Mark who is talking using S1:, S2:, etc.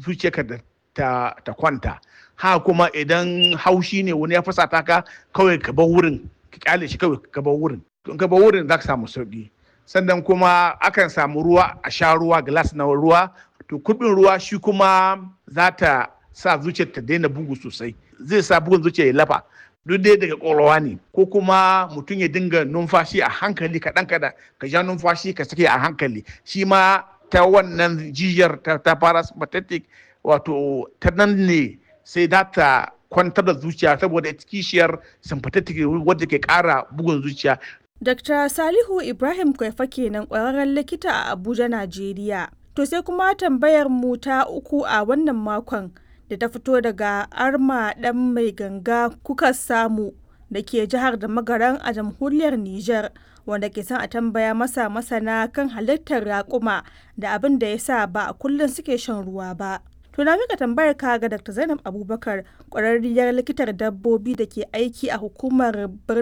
S1: zuciyarka da ta, ta kwanta ha kuma idan haushi ne wani ya fusata ka kawai ka bar wurin ka kyale shi kawai ka bar wurin in ka bar wurin za ka samu sauki sannan kuma akan samu ruwa a sha ruwa glass na ruwa to kubin ruwa shi kuma za ta sa zuciyar ta daina bugu sosai zai sa bugun zuciya ya lafa duk dai daga ƙwaƙwalwa ne ko kuma mutum ya dinga numfashi a hankali kaɗan kaɗan ka ja numfashi ka sake a hankali shi ma ta wannan jijiyar ta, ta parasympathetic wato ta nan ne sai za ta kwantar da zuciya saboda kishiyar sympathetic wadda ke ƙara bugun zuciya
S2: Dr. Salihu Ibrahim Kwaifa kenan ƙwararren likita a Abuja, Najeriya. To sai kuma tambayar mu ta uku a wannan makon da ta fito daga Arma ɗan mai ganga kuka samu da ke jihar da magaran a jamhuriyar Nijar wanda ke son a tambaya masa masana kan halittar raƙuma da abin da ya sa ba a kullum suke shan ruwa ba. To na mika tambayar ka ga Dr. Zainab Abubakar ƙwararriyar likitar dabbobi da ke aiki a hukumar birnin